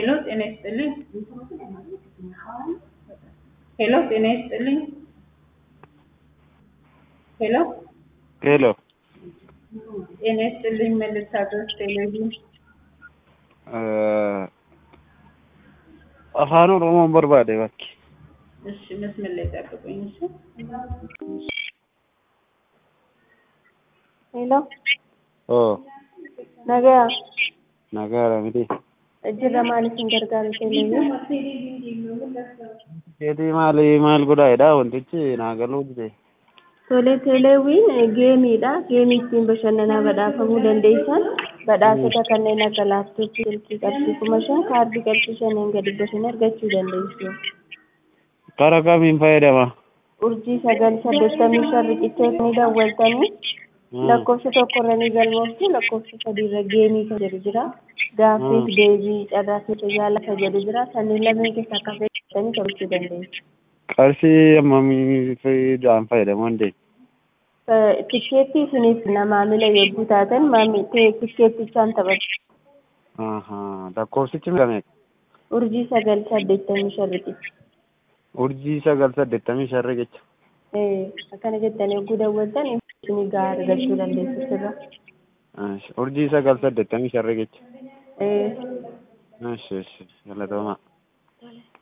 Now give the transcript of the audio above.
ሄሎ ጤና ይስጥልኝ። ሄሎ ጤና ይስጥልኝ። ሄሎ ሄሎ ጤና ይስጥልኝ። መልሳቶች ቴሌቪዥን afaan oromoon barbaade bakki እሺ፣ መስመር ላይ ጠብቁኝ። እሺ ሄሎ oo nagaa nagaadha miti ejjirra maaliifin gargaaru televiin keetii maali maal godhaedha wantichi naa galuu dide tole teleewiin geemiidha geemii ittiin bashannanaa badhaafamuu dandeessan badhaasota kanneen akka laaptooppii silkii qarshii kuma shan kaardii qarshii shaniin gadi bashan argachuu dandeessu kara kamiin fayyadama urjii sagal saddeettamii shan riqicheetanii daawwaltanii lakkoofsa tokkorra ni galmooftu lakkoofsa sadiirra geemii kan jedhu jira gaaffiif deebii carraa keessa yaala kan jedhu jira sanniin lameen keessa akka fayyadamanii taphachuu dandeessu. qarshii ammamii fayyadaan fayyadamu hundee tikkeetti isiniif maamila yogguu taatan tikkeettichaan taphatu. lakkoofsichi meeqa Urjii sagal saddeettamii shan riqicha. urjii sagal saddeettamii shan riqicha Akkana jettanii yogguu daawwattan isinii gahaa argachuu dandeessu sirra. urjii sagal saddeettamii shan riqicha eshi eshi galatoomaa